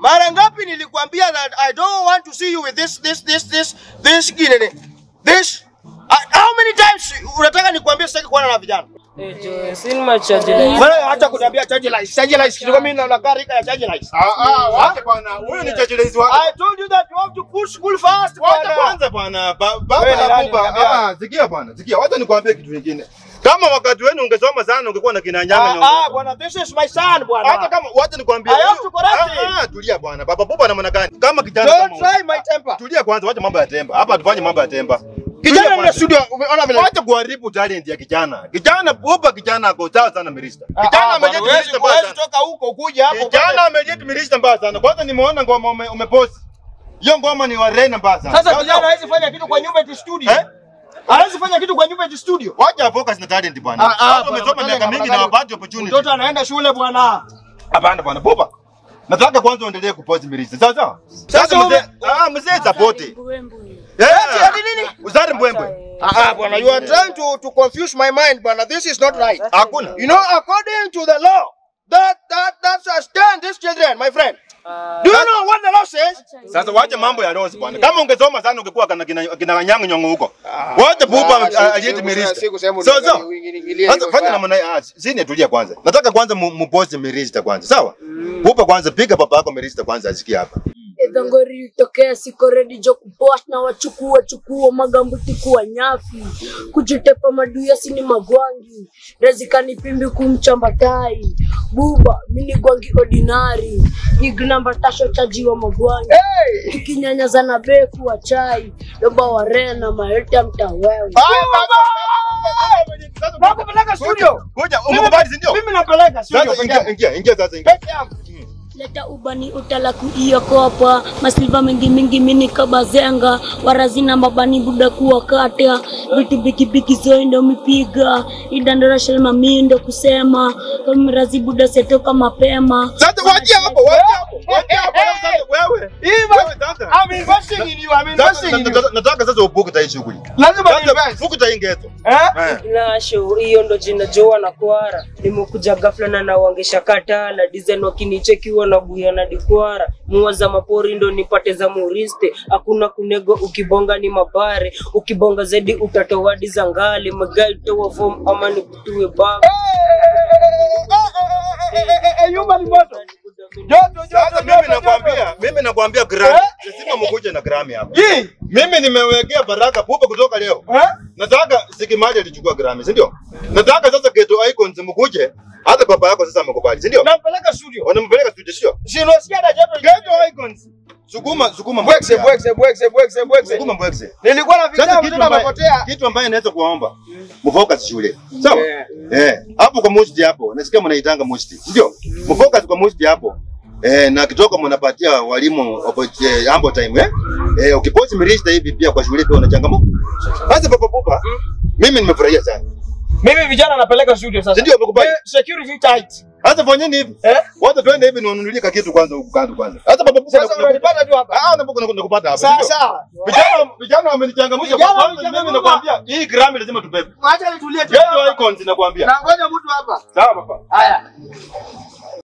Mara ngapi nilikwambia that I don't want to see you with this this this this this kinene. This uh, how many times unataka nikwambie sitaki kuona na vijana? Eh, Joe, si ni machaji la Wewe acha kuniambia charge lights. Charge lights kidogo mimi na nakaa rika ya charge lights. Ah ah, wacha bwana. Huyu ni chachelezi wake. I told you that you have to push school fast. Wacha bwana. kwanza bwana. Ba- Wewe Baba ni nani nakupa. unaniambia? Ah, sikia bwana. Sikia, wacha nikwambie kitu kingine. Kama wakati wenu ungesoma sana ungekuwa na kina nyanga Ah, ah, nyongo. bwana, this is my son bwana. Hata kama wacha nikwambie. I have to correct Ah, ah, tulia bwana. Baba Buba namna gani? Kama kijana Don't kama huyu. try my temper. Tulia kwanza, wacha mambo ya temba. Hapa tufanye mambo ya temba. Kijana Tulia ni kwanza. studio, umeona vile. Wacha kuharibu talent ya kijana. Kijana Buba kijana ako sawa sana Mirista. Kijana Ah, ah, bwana, amejeti huwezi- Mirista mbaya huwezi sana. toka huko kuja hapo. Kijana amejeti Mirista mbaya sana. Kwanza nimeona ngoma ume- umepost. Hiyo ngoma ni wa Rena mbaya sana. Sasa kijana hawezi fanya kitu kwa nyumba eti studio. Eh? Hawezi fanya kitu kwa nyumba eti studio. Wacha focus na talent bwana. Ah, ah, Watu bwana, wamesoma bwana, miaka bwana, mingi bwana. na wapati opportunity. Mtoto anaenda shule bwana. Hapana bwana, Buba. Nataka kwanza uendelee kupost Mirista. Sawa sawa? Sasa Sasa mzee, ume- ah mzee support. Eti ati nini? Uzari mbwembwe. Ah, ah, bwana, you are trying to to confuse my mind bwana. This is not right. Hakuna. You know, according to the law, that that that sustain these children, my friend. Do you know what the law says? Sasa wacha mambo ya Rose bwana. Kama ungesoma sana ungekuwa kana kina kina nyanga nyongo huko. Wacha Buba ajeti Mirista. Sawa sawa? Sasa fanya namna hii. Ah, sini tulia kwanza. Nataka kwanza mu- mupost Mirista kwanza. Sawa? Buba kwanza piga baba yako Mirista kwanza asikie hapa. Edhangori litokea siko ready jo kupost na wachukua chukua magambuti kuwa nyafi kujitepa maduya sini magwangi rezikani pimbi kumchamba tai buba mini gwangi ordinary ignamba tasho chajiwa magwangi tukinyanya na beku wa chai doba wa rena maete ya mtawewe Nakupeleka studio. Ngoja, umekubali si ndio? Mimi napeleka studio. Sasa ingia ingia ingia sasa ingia. Peke yangu. leta ubani utala kuiokopa masilva mingi mingi mini kabazenga warazina mabani buda kuwakata vitu bikibiki zoindo mipiga idandarashalma mindo kusema kamirazi buda setoka mapema Sasa waje hapo, waje hapo. Waje hapo sasa wewe. Hivyo. Wewe sasa. I'm investing in you. I'm Sasa investing in you. nataka- nataka sasa ubuke tai shughuli. Lazima Sasa invest. fuku tai ngeto. Eh? Eh. Nasho, hiyo ndo jina Joa na Kwara. Nimekuja ghafla na nawangesha katala design wakinichekiwa na buya na dikwara mua za mapori ndo nipate za muriste hakuna kunego ukibonga ni mabare ukibonga zaidi utatowadi za ngale magai toa form ama nikutue baba Yumba ni moto. Joto, Sasa joto, mimi joto, nakwambia, mimi nakwambia Grammy. Eh? Lazima mkuje na Grammy hapa. joto. Hii. Mimi nimewekea baraka pupa kutoka leo. Eh? Nataka Sikimaji alichukua Grammy, si ndio? Nataka sasa Geto Icons mkuje. Hata baba yako sasa amekubali, si ndio? Nampeleka studio. Wanampeleka studio, sio? Si unasikia hata joto. Geto Icons. Sukuma, sukuma. Bwekse, bwekse, bwekse, bwekse, bwekse. Sukuma mbwekse. Nilikuwa na Sasa vijana kitu mtoto ambaye amepotea. kitu ambaye naweza kuwaomba mfocus shule. Sawa? Yeah. Eh, hapo kwa musti hapo. Nasikia mnaitanga musti. Ndio? Mfocus kwa musti hapo. Eh, na kitoka mnapatia walimu oppo- eh, ambo time eh? Eh, ukiposti mirista hivi pia kwa shule pia una changamoto. Sasa baba pupa, mimi nimefurahia sana. Mimi vijana napeleka studio sasa. Si ndio umekubali? Eh, Security tight. Sasa fanyeni hivi. Eh? Wote twende hivi niwanunulie ka kitu kwanza huku kando kwanza. Sasa baba pupa Sasa unanipata tu hapa. Ah, unapokuwa nakupata hapa. Sawa si ndio? sawa. Vijana vijana wamenichangamsha Vijana kwa kwanza mimi wamenichangamsha. nakwambia hii Grammy lazima tubebe. Acha nitulie tu. Geto Icons nakwambia. Na ngoja mtu hapa. Sawa baba. Haya.